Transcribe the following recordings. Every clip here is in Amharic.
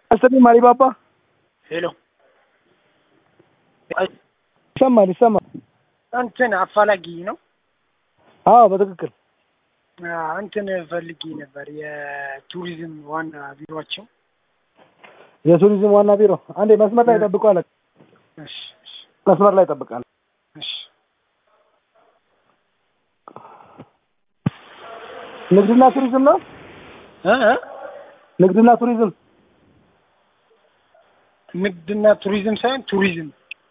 አስተኒ ማሪባባ ሄሎ ይሰማል ይሰማል። እንትን አፋላጊ ነው። አዎ በትክክል አዎ፣ እንትን ፈልጌ ነበር የቱሪዝም ዋና ቢሮቸው። የቱሪዝም ዋና ቢሮ አንዴ መስመር ላይ ጠብቀዋል። እሺ እሺ መስመር ላይ ጠብቃል። እሺ ንግድና ቱሪዝም ነው። እ እ ንግድና ቱሪዝም ንግድና ቱሪዝም ሳይሆን ቱሪዝም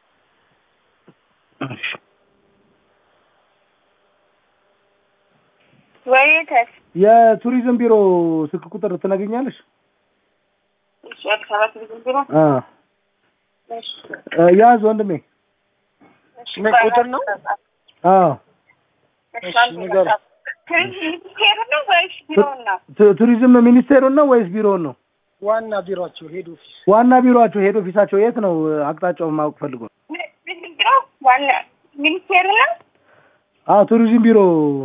ወይተስ የቱሪዝም ቢሮ ስልክ ቁጥር ትነግኛለሽ? እሺ፣ አዲስ አበባ ቱሪዝም ቢሮ አ እሺ፣ ያዝ ወንድሜ። እሺ፣ ምን ቁጥር ነው? አዎ እሺ፣ እሺ፣ አንድ ንገረኝ። መጽሐፍ። ቱሪዝም ሚኒስቴር ነው ወይስ ቢሮ ነው? ቱ- ቱሪዝም ሚኒስቴሩን ነው ወይስ ቢሮውን ነው? ዋና ቢሮቸው ሄድ ኦፊስ ዋና ቢሮአቸው ሄድ ኦፊሳቸው የት ነው? አቅጣጫውን ማወቅ ፈልጎ ነው። ምን- ምንድን ቢሮ ዋና ሚኒስቴር ነው? አዎ ቱሪዝም ቢሮ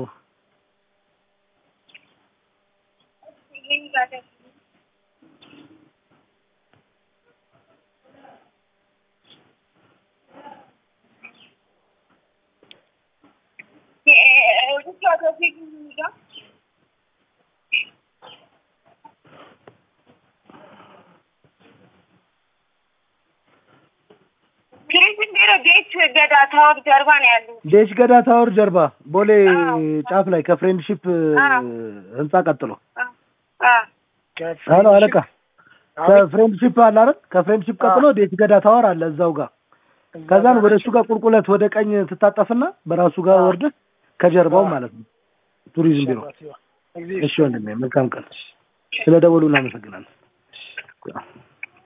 ቱሪዝም ቢሮ ቤት ገዳ ታወር ጀርባ ነው ያሉት። ዴሽ ገዳ ታወር ጀርባ ቦሌ አዎ። ጫፍ ላይ ከፍሬንድሺፕ አዎ። ህንጻ ቀጥሎ አ- አ አሎ አለቃ ከፍሬንድሺፕ አለ አይደል? ከፍሬንድሺፕ ቀጥሎ ዴሽ ገዳ ታወር አለ እዛው ጋር ከዛን ወደ እሱ ጋር ቁልቁለት ወደ ቀኝ ትታጠፍና በራሱ ጋር አዎ። ወርደህ ከጀርባው ማለት ነው ቱሪዝም ቢሮ። ቢሮ እሺ ወንድሜ መልካም ቀን። ስለ ደወሉ እናመሰግናለን።